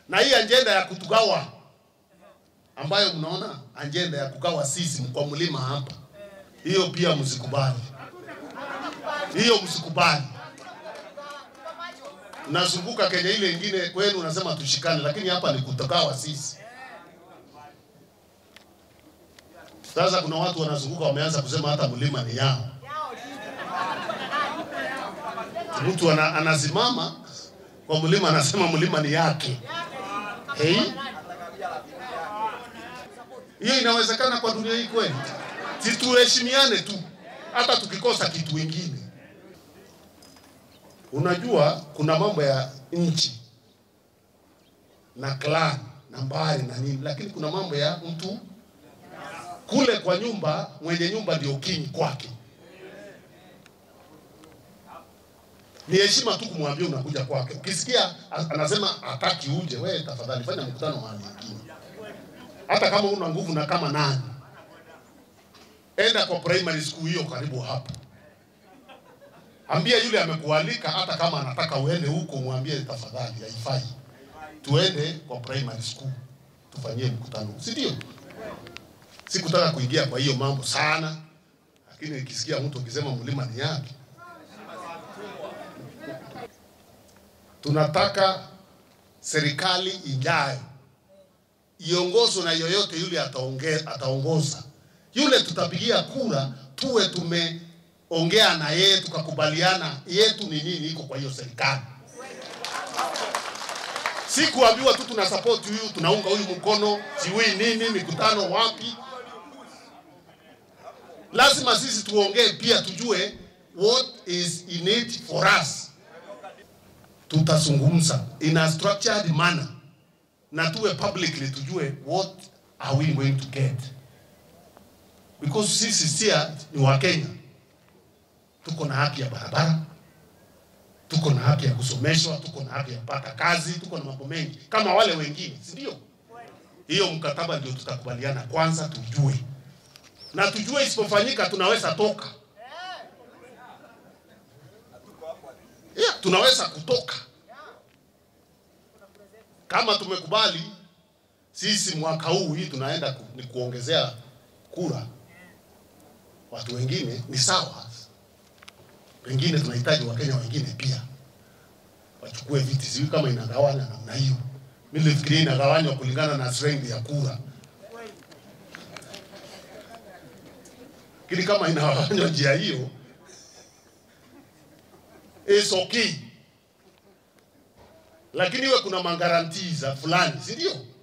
na hii ajenda ya kutugawa ambayo mnaona ajenda ya kugawa sisi kwa mlima hapa, hiyo pia msikubali, hiyo msikubali. Nazunguka Kenya ile ingine kwenu unasema tushikane, lakini hapa ni kutugawa sisi. Sasa kuna watu wanazunguka wameanza kusema hata mlima ni yao. Mtu ana, anasimama kwa mlima anasema mlima ni yake. Hey? Hiyo inawezekana kwa dunia hii kweli? Si tuheshimiane tu, hata tukikosa kitu ingine. Unajua kuna mambo ya nchi na clan na mbari na nini, lakini kuna mambo ya mtu kule kwa nyumba, mwenye nyumba ndio king kwake. Ni heshima tu kumwambia unakuja kwake. Ukisikia anasema hataki uje, wewe tafadhali fanya mkutano mahali pengine, hata kama una nguvu na kama nani, enda kwa primary school hiyo karibu hapa, ambia yule amekualika, hata kama anataka uende huko, mwambie tafadhali, haifai, tuende kwa primary school tufanyie mkutano, si ndio? Sikutaka kuingia kwa hiyo mambo sana, lakini nikisikia mtu akisema mlima ni yake, tunataka serikali ijayo iongozwe na yoyote yule ataonge, ataongoza yule tutapigia kura, tuwe tumeongea na yeye tukakubaliana yetu ni nini iko kwa hiyo serikali, si kuambiwa tu tuna support huyu tunaunga huyu mkono siwi nini mikutano wapi. Lazima sisi tuongee pia, tujue what is in it for us. Tutazungumza in a structured manner na tuwe publicly, tujue what are we going to get, because sisi sia ni Wakenya, tuko na haki ya barabara, tuko na haki ya kusomeshwa, tuko na haki ya kupata kazi, tuko na mambo mengi kama wale wengine, si ndio? Hiyo mkataba ndio tutakubaliana kwanza, tujue na tujue isipofanyika tunaweza toka. Yeah, tunaweza kutoka kama tumekubali sisi mwaka huu hii tunaenda ku, ni kuongezea kura watu wengine, ni sawa. Pengine tunahitaji wakenya wengine pia wachukue viti, sijui kama inagawanya namna hiyo. Mimi nilifikiria inagawanywa kulingana na strength ya kura lakini kama inawafanywa njia hiyo is okay, lakini iwe kuna magarantii za fulani, si ndio?